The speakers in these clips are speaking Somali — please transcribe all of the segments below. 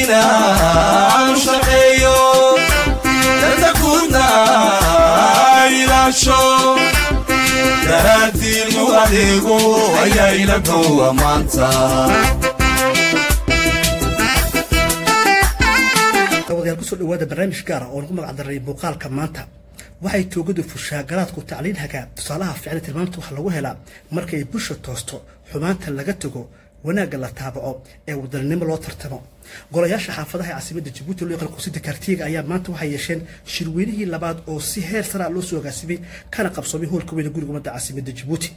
dalkaygaina aan shaqeeyo danta guudna ilaasho daraadiinu adeego ayaa ila gowa maanta dawadayaal kusoo dhawaada barnaamij gaara oo lagu magacdaray muuqaalka maanta waxay toogadu fushaa garaadku tacliin hagaa tusaalaha ficli tilmaamta waxaa lagu helaa markay busha toosto xumaanta laga tago wanaagga la taabaco ee wadaninimo loo tartamo golayaasha xaafadaha ee caasimada jabuuti loo yaqaan quusida kaartiyaga ayaa maanta waxay yeesheen shirweynihii labaad oo si heer saraa loo soo agaasimay kana qabsoomay hoolka weyne guriga ummadda caasimada jabuuti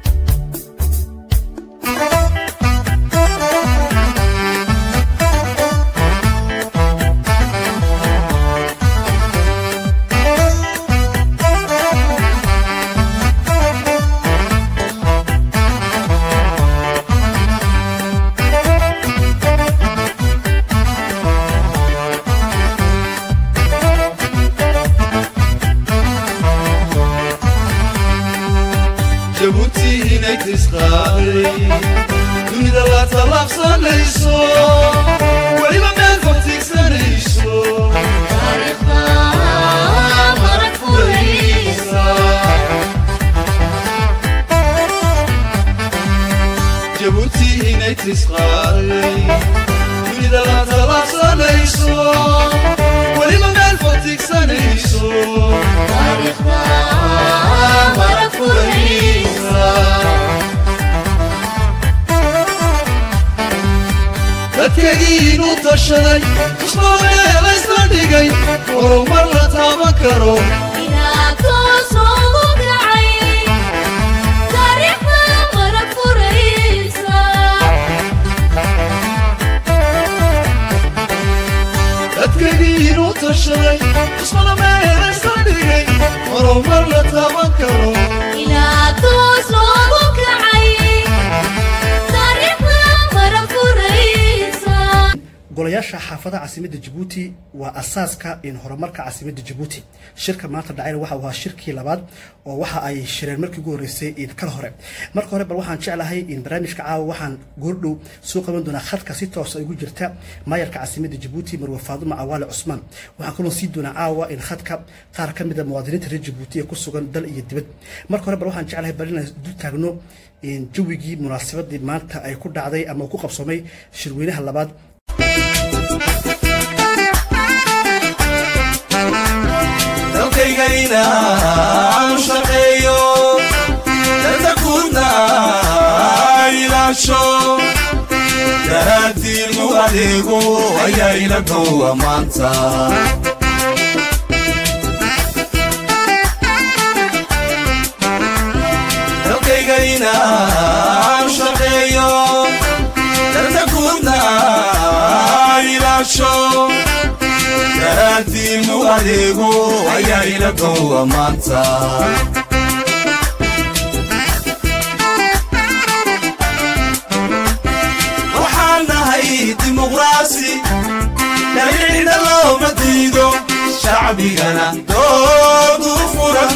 jabuuti inay tisqaaday dunida la tallaabsanayso weliba meel fogtigsanayso jabuuti inay tisqaaday dunida la tallaabsanayso weliba meel fogtigsanayso dadkagiinu tashaday ismaameelaysla dhigay horumar la taaban karo dadkagiinu tashaday ismaameelaysla dhigay horumar la taaban karo golayaasha xaafadaha caasimada jabuuti waa asaaska in horumarka caasimada jabuuti shirka maanta dhacayna waxa uu ahaa shirkii labaad oo waxa ay shireen markii ugu horreysay in kal hore marka hore bal waxaan jeclahay in barnaamijka caawa waxaan goordhow soo qaban doonaa khadka si toosa ugu jirta maayarka caasimada jabuuti marwe faaduma cawaale cusmaan waxaan kaloo sii doonaa caawa in khadka qaar ka mid a muwaadiniinta reer jabuuti ee ku sugan dal iyo dibad marka hore bal waxaan jeclahay bal inaan dul taagno jawigii munaasabadii maanta ay ku dhacday ama ku qabsoomay shirweynaha labaad dalkaygayna aan shaqeeyo danta guudna ilaasho daraadiinu adeego ayaa ila gowa maanta dalkaygayna aan shaqeeyo danta guudna ilaasho daraadiinu adeego ayaa ila gowa maanta waxaan nahay dimuqraasi dhaliicna looma diido shacbigana doodu furan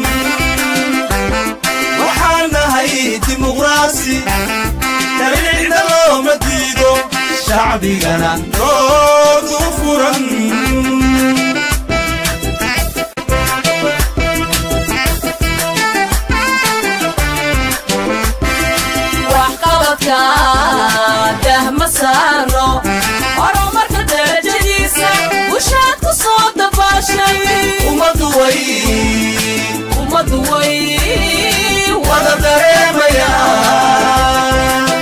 waxaan nahay dimuqraasi dhaliicna looma diido shacbigana doodu furan waxqabadka dahma saaro horumarka darajadiisa bushaad ku soo dabaashay ummadu way ummadu way wada dareemayaan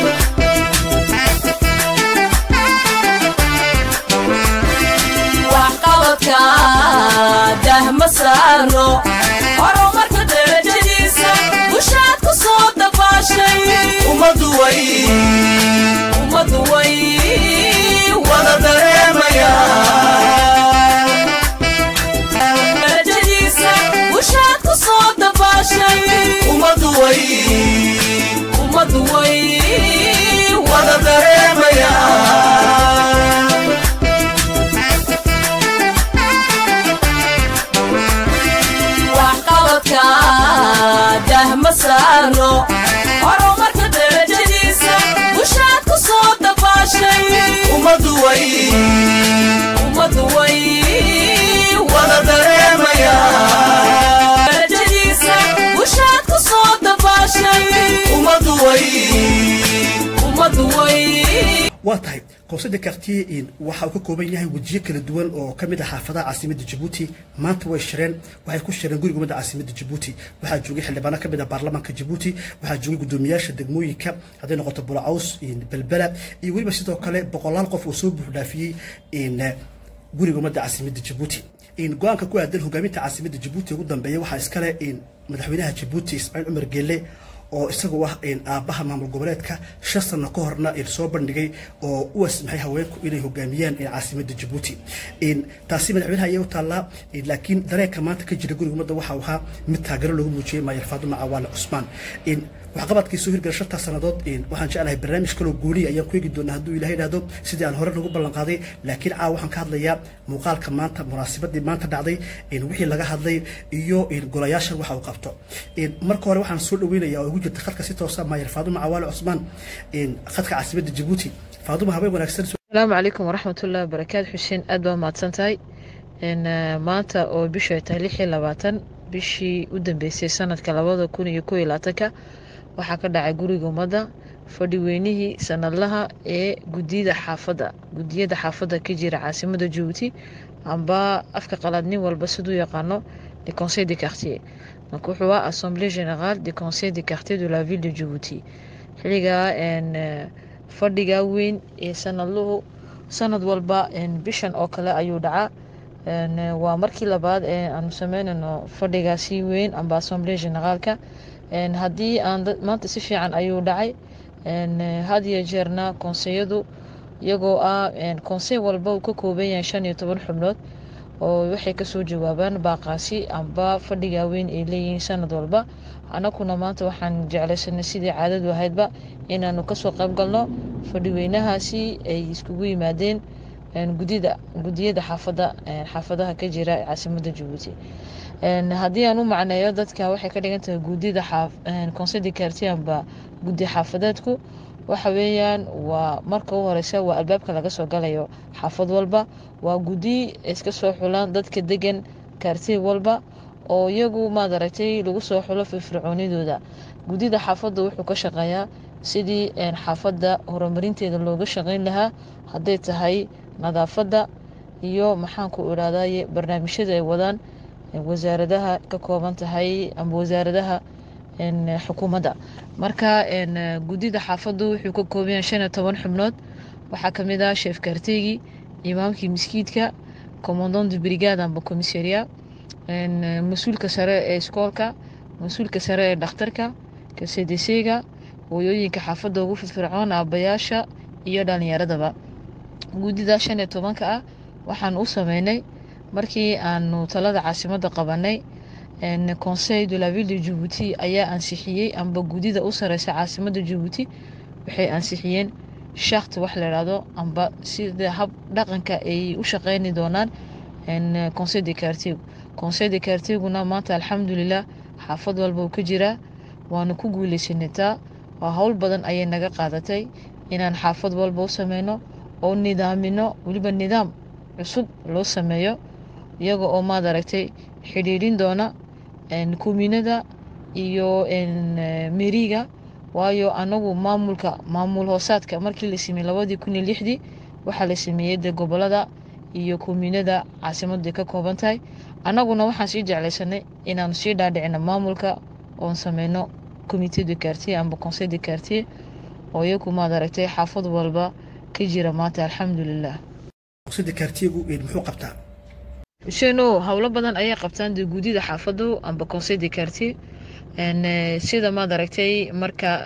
waxqabadka dahma saaro horumarka darajadiisa bushaad ku soo dabaashay ummadu way ummadu way wada dareemayaan darajadiisa bushaad ku soo dabaashay ummadu way ummadu way wada dareemayaan waxqabadka dahma saaro horumarka darajadiisa bushaad ku soo dabaashay ummadu way waa tahay conseil de quartier waxa uu ka kooban yahay wejiyo kala duwan oo ka mid ah xaafadaha caasimadda jabuuti maanta way shireen waxay ku shireen guriga ummadda caasimadda jabuuti waxaa joogay xildhibaano ka mid ah baarlamaanka jabuuti waxaa joogay guddoomiyaasha degmooyinka hadday noqoto bulacaws belbela iyo weliba sidoo kale boqolaal qof oo soo buuxdhaafiyey guriga ummadda caasimadda jabuuti go-aanka ku aadan hogaaminta caasimadda jabuuti ugu dambeeya waxaa iskale madaxweynaha jabuuti ismaaciil cumar geelle oo isagu ah aabbaha maamul goboleedka shan sano ka horna soo bandhigay oo u asmaxay haweenku inay hogaamiyaan caasimadda jabuuti taasi madaxweynaha ayay u taallaa laakiin dareenka maanta ka jira guriga ummadda waxau ahaa mid taageero loogu muujiyey maayar faaduma cawaale cusmaan waxqabadkii soo hirgala shantaa sannadood waxaan jeclahay barnaamij kaloo gooniya ayaan ku eegi doonaa hadduu ilahay idhaahdo sidii aan hore nagu ballan qaaday laakiin caawa waxaan ka hadlayaa muuqaalka maanta munaasabadii maanta dhacday wixii laga hadlay iyo golayaashan waxa uu qabto marka hore waxaan soo dhaweynaya oo ugu jirta khadka si toosa maayar faaduma cawaale cusmaan khadka caasimadda jabuuti faaduma habeen wanaagsan asalaamu calaykum waraxmatullahi wabarakaatu xuseen aad baa mahadsan tahay maanta oo bishu ay tahay lix iyo labaatan bishii u dambeysay sanadka labada kun iyo kow iyo labaatanka waxaa ka dhacay guriga ummadda fadhi weynihii sanadlaha ee gudiyada xaafadda gudiyada xaafadda ka jira caasimadda jabuuti amba afka qalaad nin walba siduu yaqaano le conseil de quartier donc wuxuu ah assemblée générale du conseil de quartier de la ville de jabuuti xilligaa fadhiga weyn ee sanadluhu sanad walba bishan oo kale ayuu dhacaa waa markii labaad ee aanu sameynayno fadhigaasi weyn amba assemblée généraalka haddii aan maanta si fiican ayuu dhacay had iyo jeerna konseyadu iyagoo ah konsey walba uu ka kooban yahay shan iyo toban xubnood oo waxay kasoo jawaabaan baaqaasi amba fadhiga weyn ay leeyihiin sanad walba anakuna maanta waxaan jeclaysanay sidii caadadu ahaydba inaanu kasoo qayb galno fadhiweynahaasi ay iskugu yimaadeen gudida gudiyada xaafada xaafadaha ka jira caasimadda jabuuti haddii aan u macneeyo dadka waxay ka dhigan tahay gudida conseil de quartier amba gudi xaafadeedku waxa weeyaan waa marka u horeysa waa albaabka laga soo galayo xaafad walba waa gudi iska soo xulaan dadka degan quartier walba oo iyagu maad aragtay lagu soo xulo firfircoonidooda gudida xaafadda wuxuu ka shaqeeyaa sidii xaafadda horumarinteeda looga shaqeyn lahaa hadday tahay nadaafadda iyo maxaanku irahdaye barnaamijyada ay wadaan wasaaradaha ka kooban tahay ama wasaaradaha xukuumadda marka gudida xaafaddu wuxuu ka kooban yahay shan iyo toban xubnood waxaa kamid ah sheef kaarteygii imaamkii miskiidka commandant de brigade amba commissaria mas-uulka sare ee iskoolka mas-uulka sare ee dhakhtarka kcdc-ga hooyooyinka xaafadda ugu firfircoon aabayaasha iyo dhalinyaradaba gudida shan iyo tobanka ah waxaan u sameynay markii aanu talada caasimadda qabanay conseil de la ville de jabuuti ayaa ansixiyey amba gudida u sareysa caasimadda jabuuti waxay ansixiyeen shakt wax la idhaahdo amba sida hab dhaqanka ay u shaqeyni doonaan conseil de quartier conseil de quartierguna maanta alxamdulilah xaafad walba uu ka jiraa waanu ku guuleysanataa waa howl badan ayay naga qaadatay inaan xaafad walba u sameyno oo nidaamino weliba nidaam cusub loo sameeyo iyaga oo maad aragtay xidhiidhin doona kuminada iyo meriga waayo anagu maamulka maamul hoosaadka markii la sameeyey labadii kun iyo lixdii waxaa la sameeyey de gobolada iyo kuminada caasimadda ka kooban tahay annaguna waxaan sii jeclaysanay inaanu sii dhaadhicino maamulka oon sameyno comité de quartier amba conseil de quartier oo iyagu maad aragtay xaafad walba ka jira maanta alxamdulilah conseil de quartiergu muxuu qabtaa xuseeno howlo badan ayay qabtaan dee gudida xaafadu amba conseil de quartier sida maad aragtay marka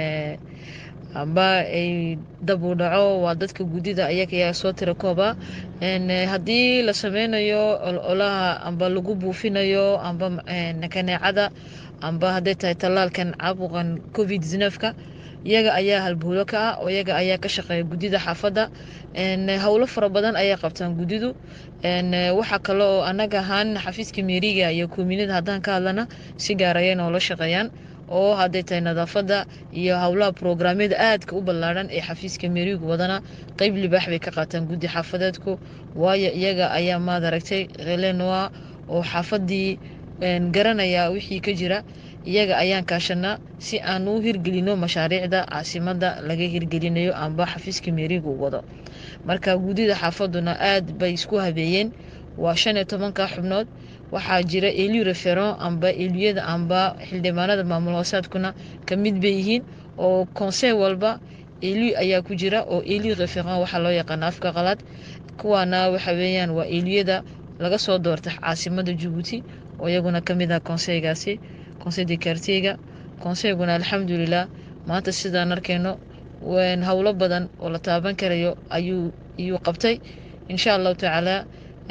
amba ay dab u dhaco waa dadka gudida ayaga ayaa soo tira kooba haddii la sameynayo ololaha amba lagu buufinayo amba kaneecada amba hadday tahay tallaalkan caabuqan covid nefka iyaga ayaa halbuulo ka ah oo iyaga ayaa ka shaqeeya gudida xaafadda howlo fara badan ayay qabtaan gudidu waxaa kale oo anaga ahaan xafiiska meeriga iyo kuminida haddaan ka hadlana si gaar ayay noola shaqeeyaan oo hadday tahay nadaafadda iyo howlaha programyada aadka u ballaadhan ee xafiiska meerigu wadana qeyb libaax bay ka qaataan guddi xaafadeedku waayo iyaga ayaa maad aragtay relenoa oo xaafadii garanaya wixii ka jira iyaga ayaan kaashanaa si aan u hirgelino mashaariicda caasimada laga hirgelinayo amba xafiiska meeriga u wado marka guddida xaafaduna aad bay isku habeeyeen waa shan iyo tobanka xubnood waxaa jira eliu referon amba eliyada amba xildhibaanada maamul hoosaadkuna ka mid bay yihiin oo konsey walba eliu ayaa ku jira oo eliu referon waxaa loo yaqaana afka qalaad kuwaana waxa weeyaan waa eliyada laga soo doorta caasimada jabuuti oo iyaguna ka mid ah konseygaasi konsey de kartiyga konseyguna alxamdulilah maanta sidaan arkayno howlo badan oo la taaban karayo ayuu iyuu qabtay insha allahu tacaala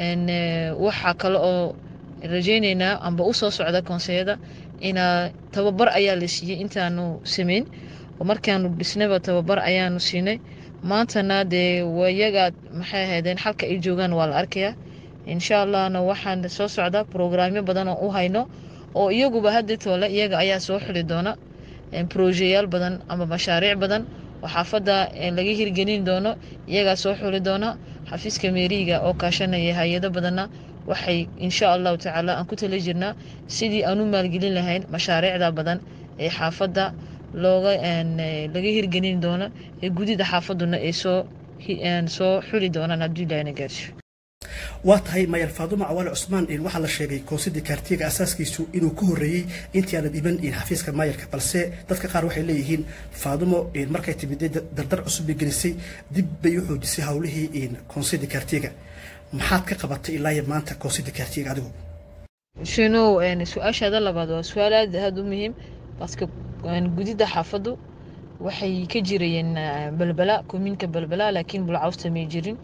waxaa kale oo rajeyneynaa amba usoo socda konseyada inaa tababar ayaa la siiyey intaanu sameyn oo markaanu dhisnayba tababar ayaanu siinay maantana dee wayagaa maxay ahaydeen xalka ay joogaan waa la arkayaa insha allahna waxaan soo socda brograamyo badan oo u hayno oo iyaguba hadda toole iyaga ayaa soo xuli doona brojeyaal badan ama mashaariic badan oo xaafadda laga hirgelin doono iyagaa soo xuli doona xafiiska meeriga oo kaashanaya hay-ado badanna waxay insha allahu tacaala aan ku tala jirnaa sidii aan u maalgelin lahayn mashaariicda badan ee xaafadda looga laga hirgelin doono ee gudida xaafaduna ay soo soo xuli doonaan hadduu ilahina gaarsiyo waa tahay mayer faadumo cawaale cusmaan waxaa la sheegay koonsida kaartiga asaaskiisu inuu ka horreeyey intii aanad iban xafiiska maayarka balse dadka qaar waxay leeyihiin faadumo markay timid dardar cusub bay gelisay dib bay u xoojisay howlihii koonsida kaartiga maxaad ka qabatay ilaa maanta koonsida kaartiga adigu shinow su-aashaada labaad waa su-aal aad aad u muhiim baska gudida xaafaddu waxay ka jirayeen balbala komiinka balbala laakiin bulcawsta may jirin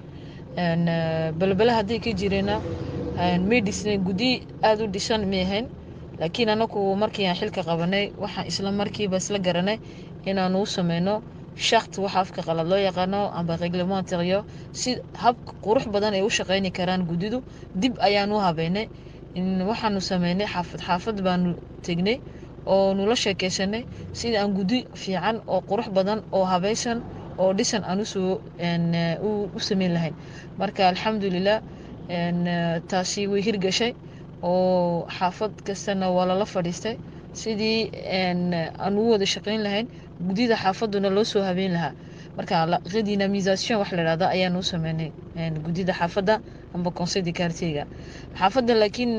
balbala hadday ka jireena may dhisnayn gudi aada u dhisan may ahayn laakiin anagu markii aan xilka qabanay waxaan isla markiiba isla garanay inaanu u sameyno shakt waxa afka qalad loo yaqaano amba reglementario si hab qurux badan ay u shaqeyni karaan gudidu dib ayaan u habeynay waxaanu sameynay xaafad xaafad baanu tegnay oo nula sheekeysanay sida aan gudi fiican oo qurux badan oo habeysan oo dhisan aan usoo u sameyn lahayn marka alxamdulilah taasi way hirgashay oo xaafad kastana waa lala fadhiistay sidii aan u wada shaqeyn lahayn gudida xaafaduna loo soo habeyn lahaa marka redynamisation wax la dhahda ayaan u sameynay gudida xaafadda amba conseil de quartierga xaafadda laakiin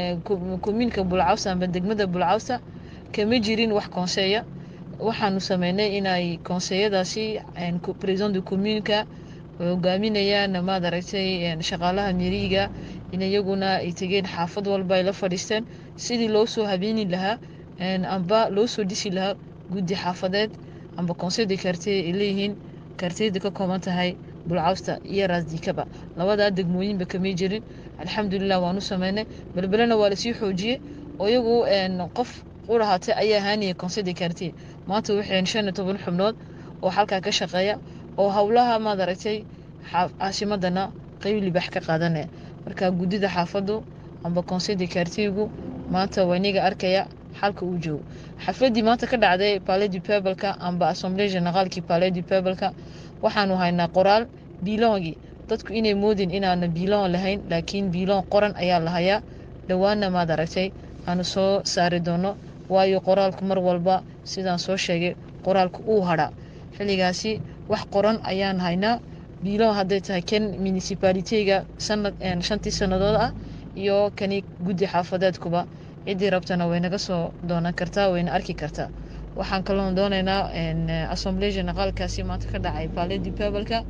komiinka bulcawsa amba degmada bulcawsa kama jirin wax konseeya waxaanu sameynay inay konseyadaasi president de commuunka hogaaminayaan maad aragtay shaqaalaha miriiga in iyaguna ay tegeen xaafad walba ay la fadhiisteen sidii loo soo habeeni lahaa amba loo soo dhisi lahaa guddi xaafadeed amba conseil de quartier ay leeyihiin quartiyada ka kooban tahay bulcawsta iyo raasdikaba labadaa degmooyinba kamay jirin alxamdulilah waanu sameynay belbelena waa lasii xoojiyey oo iyagu qof ulahaatay ayaa haaniyay conseil de quartier maanta waxay shan iyo toban xubnood oo halkaa ka shaqeeya oo howlaha maad aragtay caasimadana qeyb libax ka qaadanaya marka gudida xaafadu amba conseil de quartiergu maanta waa iniga arkaya xalka uu joogo xafladii maanta ka dhacday palais du pebleka amba assemblée généraalkii palais du pebleka waxaanu haynaa qoraal biilongii dadku inay moodin inaana biilon lahayn laakiin biilon qoran ayaa la hayaa dhowaana maad aragtay aanu soo saari doono waayo qoraalku mar walba sidaan soo sheegay qoraalku uu hadhaa xilligaasi wax qoran ayaan haynaa biilon hadday tahay kan municipalitega sanad shantii sannadood ah iyo kani guddi xaafadeedkuba ciddii rabtana way naga soo doonan kartaa wayna arki kartaa waxaan kaloon doonaynaa assemblée généraalkaasi maanta ka dhacay palais du pebleka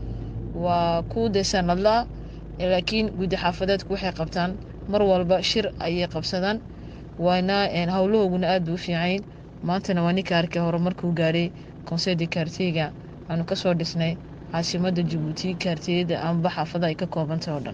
waa ku dee sanadlaa laakiin guddi xaafadeedku waxay qabtaan mar walba shir ayay qabsadaan waana howlahooguna aad bay u fiicayn maantana waa ninka arkay horumarkuu gaadhay conseil de quartierga aanu kasoo dhisnay caasimada jabuuti kaartiyada amba xaafada ay ka koobantay oo dhan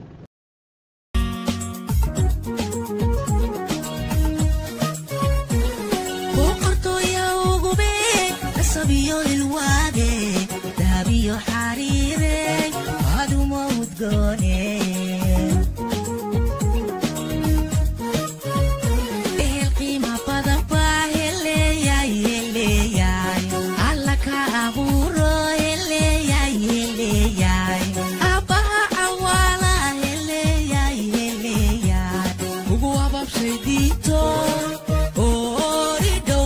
Ugu ababshay diito, oh, rido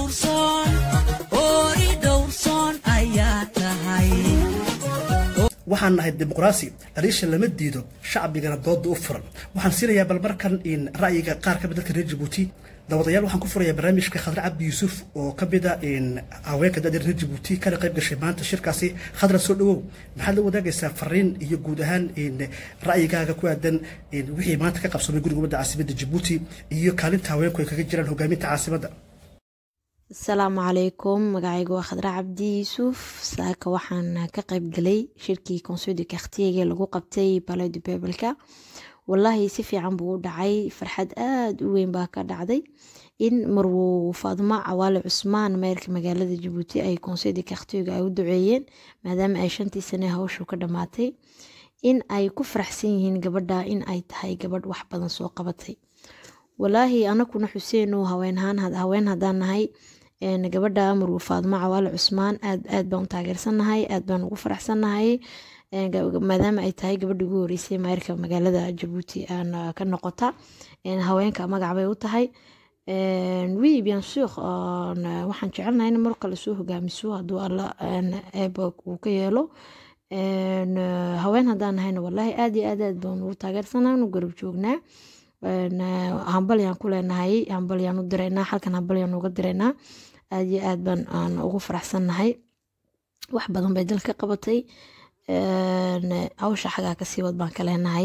waxaan nahay dimuqraasi dhaliisha lama diido shacbigana dooda u furan waxaan siinayaa bal markan in ra'yiga qaar ka mid dadka reer jabuuti dawadayaal waxaan ku furayaa barnaamijka khadra cabdi yuusuf oo ka mid a in haweenka da'da reer jabuuti kana qayb gashay maanta shirkaasi khadra soo dhawow maxaad la wadaagaysaa fariin iyo guud ahaan in ra'yigaaga ku aadan in wixii maanta ka qabsamay guriga ummadda caasimadda jabuuti iyo kaalinta haweenku ay kaga jiraan hogaaminta caasimadda asalaamu calaykum magacaygu waa khadra cabdi yuusuf saaka waxaan ka qayb galay shirkii conseil de quartierga lagu qabtay palais du peupleka wallaahi si fiican buu u dhacay farxad aada u weyn baa ka dhacday in marwo faadumo cawaale cusmaan meerka magaalada jabuuti ay conseil de quartierga ay u duceeyeen maadaama ay shantii sane hawshu ka dhammaatay in ay ku faraxsan yihiin gabadha in ay tahay gabadh wax badan soo qabatay walaahi anakuna xuseenu haween haddaan nahay gabadha marwo faadumo cawaale cusmaan aad aad baan u taageersannahay aad baan ugu faraxsannahay maadaama ay tahay gabadhii ugu horeysay mayrka magaalada jabuuti ka noqota haweenka magac bay u tahay wi bien sur waxaan jecelnahay in mar kale soo hogaamiso hadduu alla eeba uu ka yeelo haween haddaan nahayna wallaahi aad iyo aad aad baan ugu taageersannahay anu garab joognaa hambalyaan ku leenahay hambalyaan u diraynaa halkan hambalyaan uga diraynaa aad iyo aad baan aan ugu faraxsannahay wax badan bay dalka qabatay hawsha xagaa kasii wad baan ka leenahay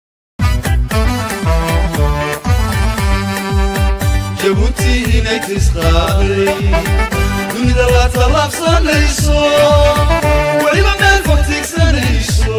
jabuuti inay tisqaaday dunida la tallaabsanayso weliba meel fog tiigsanayso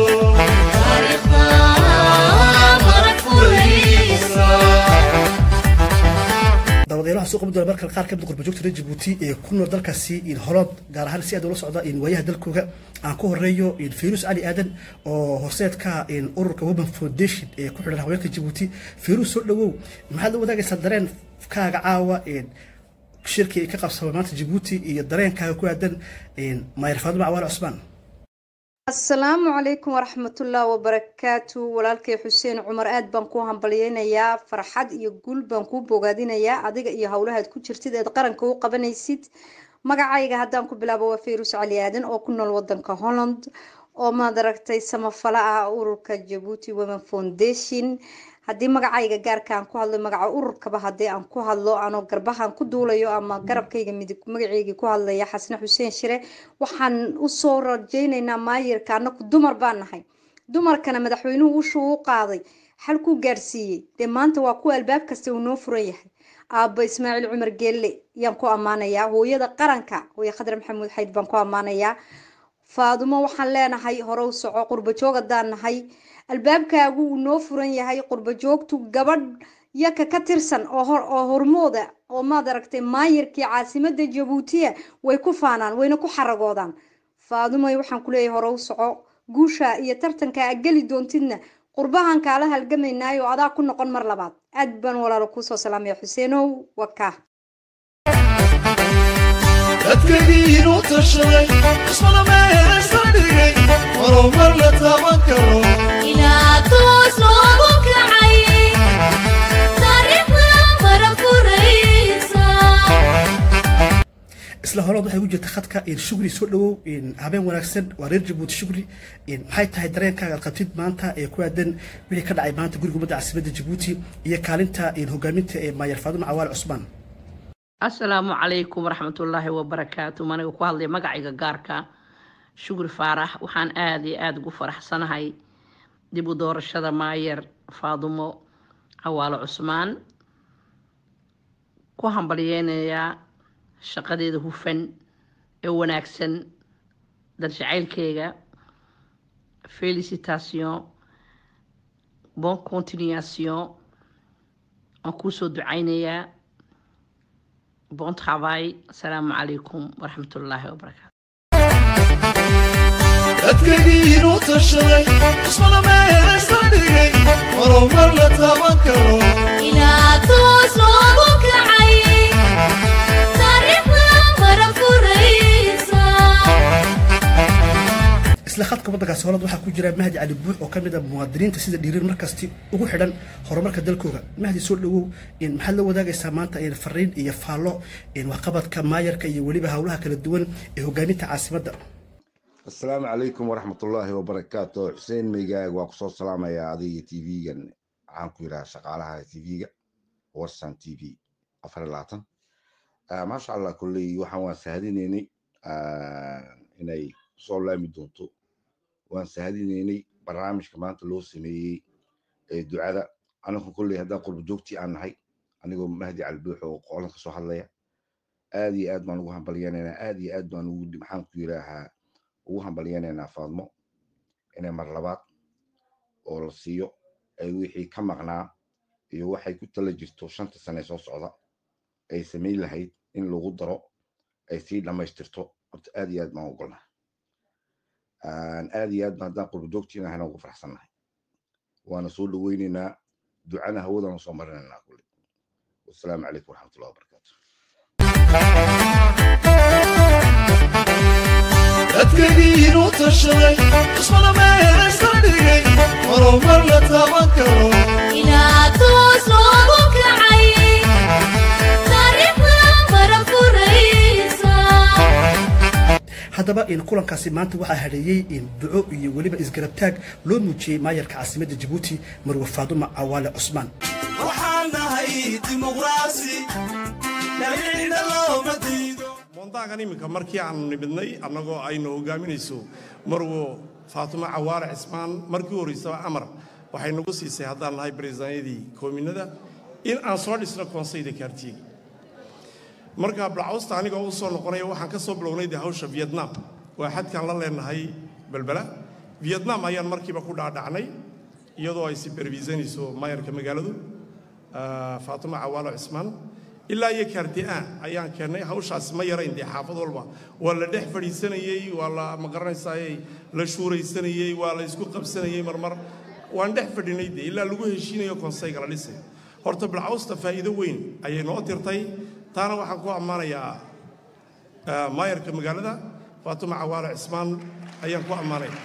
daawadayaal waxaan soo qaban doona markale qaar ka mid qurbajoogta reer jabuuti ee ku nool dalkaasi in holood gaar ahaan si aad ula socda in waayaha dalkooga aan ku horeeyo in fayrus cali aadan oo horseedka in ururka women foundation ee ku xidhan haweenka jabuuti fayrus soo dhawow maxaad la wadaagaysaa dareen kaaga caawa in shirkii ay ka qabsamay maanta jabuuti iyo dareenkaaga ku aadan in maayar faaduma cawaale cusmaan asalaamu calaykum waraxmatullahi wabarakaatu walaalkay xuseen cumar aad baan ku hambalyeynayaa farxad iyo guul baan kuu bogaadinayaa adiga iyo howlahaad ku jirtid eed qaranka u qabanaysid magacayga haddaan ku bilaabo waa fayrus cali aadan oo ku nool wadanka holland oo maad aragtay samafala ah ururka jabuuti women foundation haddii magacayga gaarka aan ku hadlo magaca ururkaba haddii aan ku hadlo anoo garbahan ku duulayo ama garabkayga midig magaceygii ku hadlaya xasne xuseen shire waxaan usoo rajaynaynaa maayirka anaku dumar baan nahay dumarkana madaxweynuhu ushuu u qaaday xalkuu gaarsiiyey dee maanta waa kuwa albaab kasta uu noo furan yahay aabba ismaaciil cumar geelle yaan ku ammaanayaa hooyada qaranka hooye khadre maxamuud xayd baan ku ammaanayaa faadumo waxaan leenahay hore u soco qurbajoog haddaan nahay albaabkaagu uu noo furan yahay qurbajoogtu gabadh yaka ka tirsan oo hormooda oo maad aragtay maayirkii caasimada jabuutiya way ku faanaan wayna ku xaragoodaan faadumoy waxaan kuleeyahay hore u soco guusha iyo tartanka a geli doontidna qurbahan kaala halgamaynaayo adaa ku noqon mar labaad aad baan walaalo kuusoo salaamaya xuseenow wakaa dadkaygii inuu tashaday ismada meelaysa dhigay horumar la taaban karo ilaa toos loogu kacay taariikhda mara furaysa isla holood waxay ku jirta khadka in shugri soo dhawow in habeen wanaagsan waa reer jabuuti shugri in maxay tahay dareenkaaga aad qabtid maanta ee ku aadan wixii ka dhacay maanta guriga ummadda caasimadda jabuuti iyo kaalinta in hogaaminta ee maayar faaduma cawaale cusmaan asalaamu calaykum waraxmatullaahi wabarakaatu maniga ku hadlay magacayga gaarka shukri faarax waxaan aada iyo aada ugu faraxsanahay dib u doorashada maayer faadumo cawaalo cusmaan ku hambalyeynayaa shaqadeeda hufan ee wanaagsan daljacaylkeyga felicitation bon continuation aan kuusoo ducaynayaa bon travail asalaamu calaykum waraxmatullaahi wabarakaatu dadkaygii inuu tashaday ismada meelaysa dhigay horumar la taaban karo ilaa toos loogu kacay taariikhda mara furaysa isla khadka waddankaasi holland waxaa ku jira mahdi cali buux oo ka mid a muwaadiniinta sida dhiirin markasti ugu xidhan horumarka dalkooga mahdi soo dhawow in maxaad la wadaagaysaa maanta in fariin iyo faallo in waxqabadka maayarka iyo weliba howlaha kala duwan ee hogaaminta caasimadda asalaamu calaykum waraxmatullaahi wabarakaatu xuseen meygaag waa kusoo salaamayaa adiga tv-gan waxaan ku yidhaha shaqaalaha tv-ga warsan t v afar iyo labaatan maasha allah kolley waxaan waan sahadinaynay inay soo laami doonto waan sahadinaynay barnaamijka maanta loo sameeyey ee ducada anagu kolley haddaan qurbo joogtii aan nahay anigoo mahdi calbuux oo qolan ka soo hadlaya aad iyo aad baan ugu hambalyanaynaa aad iyo aad baan ugu maxaan ku yidhaahaa ugu hambalyanaynaa faadmo inay mar labaad oo la siiyo ay wixii ka maqnaa iyo waxay ku tala jirto shanta sane soo socda ay samayn lahayd in lagu daro ay sii dhammaystirto horta aad iyo aad baan ogolnahay aad iyo aad baan haddaan qurbo joogtiina hana ugu faraxsannahay waana soo dhaweynaynaa ducana hawadana soo marinaynaa kulli wasalaamu calaykum waraxmatullahi wabarakaatu dadkaygiinu tashaday cusmada meelaysan dhigay horumar la taaban karo inaad toos loogu kacay taariikhda mara furaysa haddaba in kulankaasi maanta waxaa hadheeyey in duco iyo weliba isgarabtaag loo muujiyey maayarka caasimadda jabuuti marwe faaduma cawaale cusmaan waxaan nahay dimuqraasi dhalicina looma diido moondaagan iminka markii aanu nimidnay annagoo aynu hogaaminayso marwo faatimo cawaare cismaan markii horreysaba amar waxay nagu siisay haddaan nahay bareesaanyadii koominada in aan soo dhisno koonsayda kaartiga marka balcawsta aniga u soo noqonaya waxaan ka soo bilownay dee hawsha vietnam waa xadkaan la leenahay belbela vietnam ayaan markiiba ku dhaadhacnay iyadoo ay supervisanayso maayarka magaaladu ah, faatimo cawaalo cismaan ilaa iyo kaarti-aan ayaan keennay hawshaasi ma yarayn dee xaafad walba waa la dhex fadhiisanayey waa la ma garanaysaaye la shuuraysanayey waa la isku qabsanayey marmar waan dhex fadhinay dee ilaa lagu heshiinayo konsayga la dhisay horta bilcawsta faa'iido weyn ayay noo tirtay taana waxaan ku ammaanayaa ah, maayarka magaalada faatimo cawaalo cismaan ayaan ku ammaanaya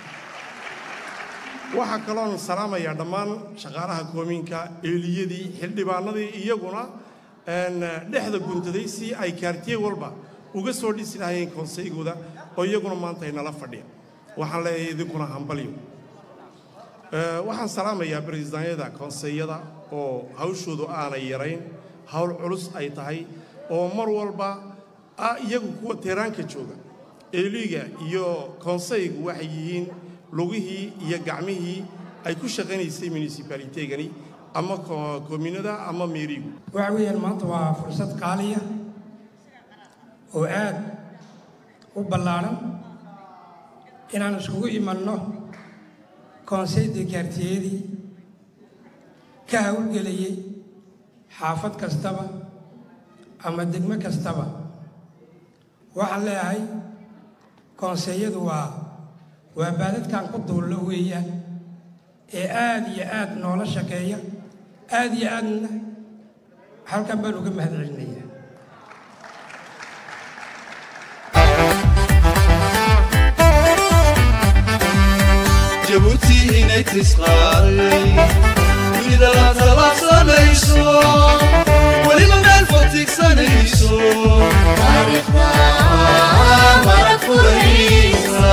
waxaa kaloon salaamayaa dhammaan shaqaalaha koomiinka eeliyadii xildhibaanadii iyaguna een, dhexda guntaday si ay kaartiye walba uga soo dhisi lahayeen konseygooda oo iyaguna maanta ay nala fadhiya waxaan leeyahay idinkuna hambalyo Ee, waxaan salaamayaa bareesidaanyada konseyada oo hawshoodu aanay yarayn hawl culus ay tahay oo mar walba ah iyagu kuwa teeraanka jooga eeliga iyo konseygu waxay yihiin lugihii iyo gacmihii ay ku shaqaynaysay municipalitegani ama ko- koominada ama meerigu waxa weeyaan maanta waa fursad qaaliya oo aad u ballaadhan inaan iskugu imanno konseyda kaartiyadii ka hawlgelayay xaafad kastaba ama degmo kastaba waxaan leeyahay konseeyadu waa waa baadadkan ku duullo weeyaan ee aad iyo aad noola shaqeeya aad iyo aadna halkan baan uga mahad celinayaa jabuuti inay tisqaaday dunida la talaabsanayso weliba meel fotigsanayso taariikhda mara furaysa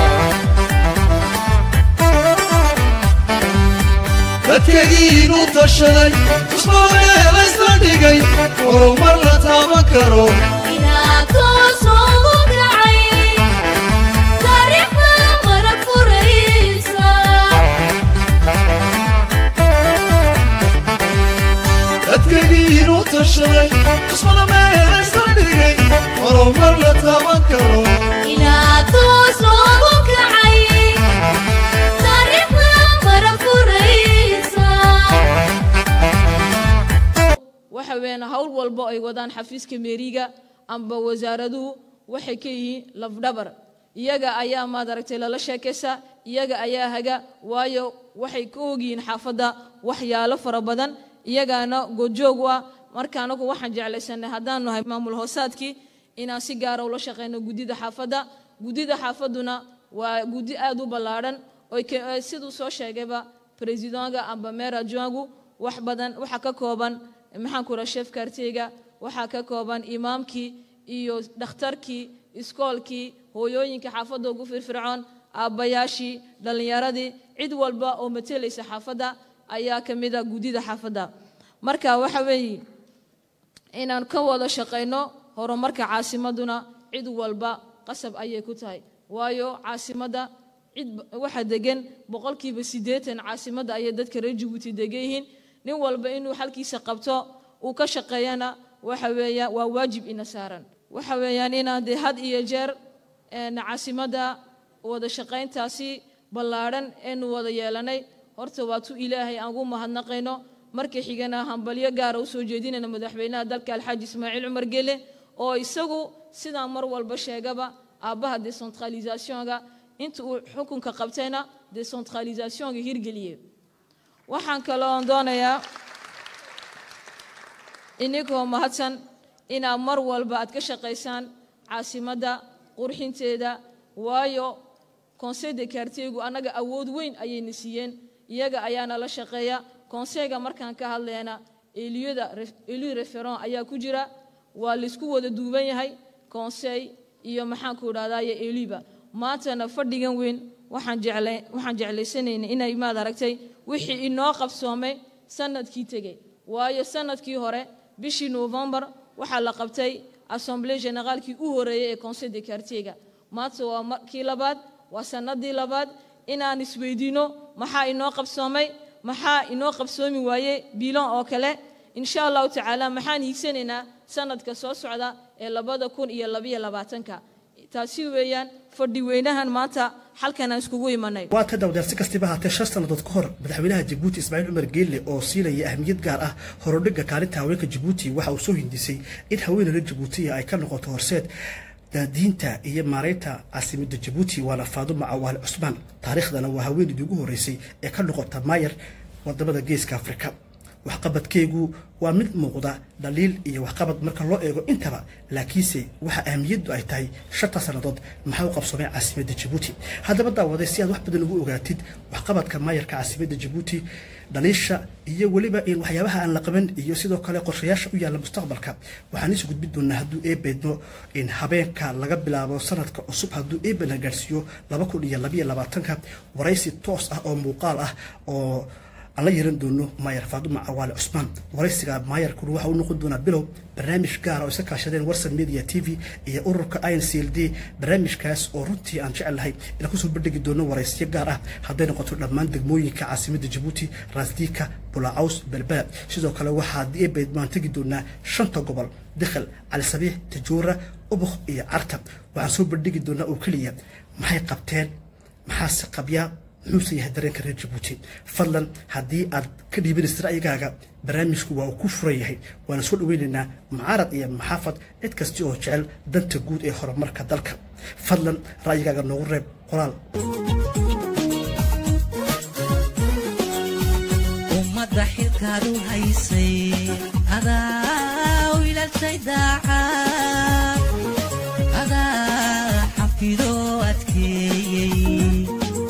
dadkagiinu tashaday cusmaameelaysla dhigay horumar la taaban karo inaad toos loogu kacay taariikhda mara furaysa dadkagiinu tashaday cusmada meelaysla dhigay horumar la taaban karo inaad toos loogu kacay taariikhda mara furaysa waxa weeyaan hawl walba ay wadaan xafiiska meeriga amba wasaaraduhu waxay ka yihiin lafdhabar iyaga ayaa maad aragtay lala sheekaysa iyaga ayaa haga waayo waxay ka ogyihiin xaafadda waxyaalo fara badan iyagaana gojoog u ah marka anagu waxaan jeclaysanay haddaan nahay maamul hoosaadkii inaan si gaara ula shaqeyno guddida xaafadda guddida xaafadduna waa guddi aad u ballaadhan oy ka- ee siduu soo sheegayba presidonga amba meera joangu wax badan waxa ka kooban maxaan ku raha chef karteyga waxaa ka kooban imaamkii iyo dhakhtarkii iskoolkii hooyooyinka xaafadda ugu firfircoon aabbayaashii dhallinyaradii cid walba oo matelaysa xaafadda ayaa ka mid a guddida xaafadda marka waxa weeye inaan ka wada shaqayno horumarka caasimaduna cid walba qasab ayay ku tahay waayo caasimadda cid waxa degan boqolkiiba siddeetan caasimadda ayay dadka reer jabuuti degan yihiin nin walba inuu xalkiisa qabto uu ka shaqeeyana waxa weeya waa waajib ina saaran waxa weeyaan inaan dee had iyo jeer caasimadda wada shaqayntaasi ballaadhan eenu wada yeelanay horta waa tu ilaahay aan ugu mahadnaqayno marka xigana hambalyo gaara usoo jeedinayna madaxweynaha dalka alxaaji ismaaciil cumar gele oo isagu sidaan mar walba sheegaba aabbaha decentralisationga inta uu xukunka qabtayna decentralisationga hirgeliyey waxaan kaloon doonayaa ininkoo mahadsan inaad mar walba aad ka shaqaysaan caasimadda qurxinteeda waayo conseil de quartiergu annaga awood weyn ayayna siiyeen iyaga ayaana la shaqeeya conseilga markaan ka hadlayna eliyada eli referon ayaa ku jira waa laysku wada duuban yahay conseil iyo maxaanku idhahdaye eliba maantana fadhigan weyn waxaan jeclay waxaan jeclaysanayna inay maad aragtay wixii inoo qabsoomay sanadkii tegey waayo sanadkii hore bishii novembar waxaa la qabtay assemblée généraalkii u horeeyey ee conseil de quartierga maanta waa markii labaad waa sanadii labaad inaan isweydiino maxaa inoo qabsoomay maxaa inoo qabsoomi waaye biilan oo kale insha allahu tacaala maxaan hiigsanaynaa sanadka soo socda ee labada kun iyo labayo labaatanka taasi weeyaan fadhi weynahan maanta halkan aan iskugu imanay waa ta dawdeer si kastiba haatee shan sannadood ka hor madaxweynaha jabuuti ismaaciil cumar geelle oo siinaya ahmiyad gaar ah horodhigga kaalinta haweenka jabuuti waxa uu soo hindisay in haweeneyda jabuutiya ay ka noqoto horseed daadiinta iyo maaraynta caasimada jabuuti waana faadumo cawaale cusmaan taariikhdana waa haweeneydii ugu horreysay ee ka noqota maayar wadamada geeska afrika waxqabadkeegu waa mid muuqda dhaliil iyo waxqabad marka loo eego intaba laakiinse waxa ahamiyaddu ay tahay shanta sannadood maxaa u qabsoomay caasimadda jabuuti haddaba daawaday si aad wax badan ugu ogaatid waxqabadka maayarka caasimadda jabuuti dhaliisha iyo weliba in waxyaabaha aan la qaban iyo sidoo kale qorshayaasha u yaalla mustaqbalka waxaan isu gudbin doonaa hadduu eebeedno in habeenka laga bilaabo sanadka cusub hadduu eebe la gaarsiiyo laba kun iyo labayo labaatanka waraysi toos ah oo muuqaal ah oo aan la yeelan doono maayar faadumo cawaale cusmaan waraysiga maayarkuna waxa uu noqon doonaa bilow barnaamij gaara oo iska kaashadeen warsan media t v iyo ururka i n c l d barnaamijkaas oo runtii aan jecel lahay inaan kusoo bandhigi doono waraysyo gaar ah hadday noqoto dhammaan degmooyinka caasimadda jabuuti raasdiika bulacaws belbela sidoo kale waxaa eebeed maan tegi doonaa shanta gobol dikhal cali sabiix tajuura ubuk iyo carta waxaan soo bandhigi doonaa oo keliya maxay qabteen maxaase qabyaa muxuuse yahay dareenka reer jabuuti fadlan haddii aad ka dhiibanaysa ra'yigaaga barnaamijku waa uu ku furan yahay waana soo dhaweynaynaa mucaarad iyo maxaafad cid kasta oo jecel danta guud ee horumarka dalka fadlan ra'yigaaga noogu reeb qoraal ummadda xilkaadu haysay adaa wiilalshay daacad adaa xafidoo adkeeyey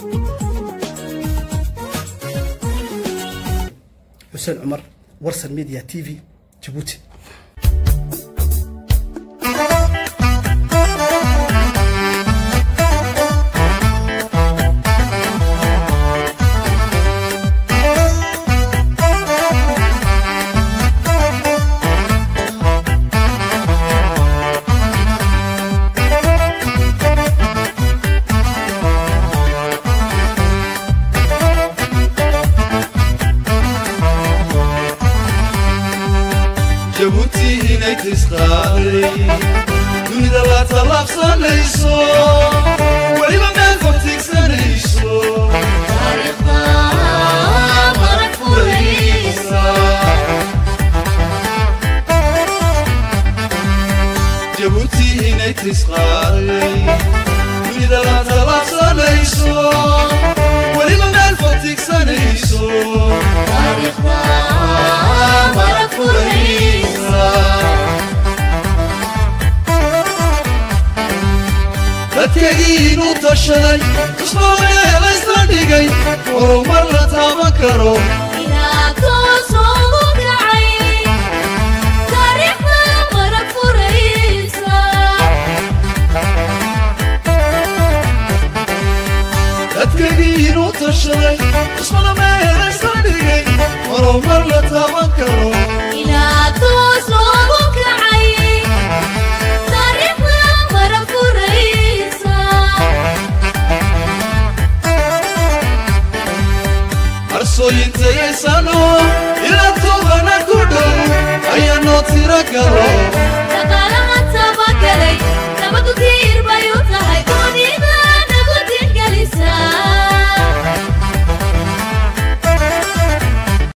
xuseen cumar warsan media t v jabuuti jabuuti inay tisqaaday dunida la tallaabsanayso weliba meel fortigsanayso jabuuti inay tisqaaday dunida la tallaabsanayso weliba meel fortigsanayso dadkagiinu tashaday ismaaciil isla dhigay horumar la taaban karo tashaday ismada meelaysa dhigay horumar la taaban karo ilaa toos loogu kacay taariikhda mara furaysa arsooyintayaysano ilaa tobana ku dhow ayaa noo tiro galo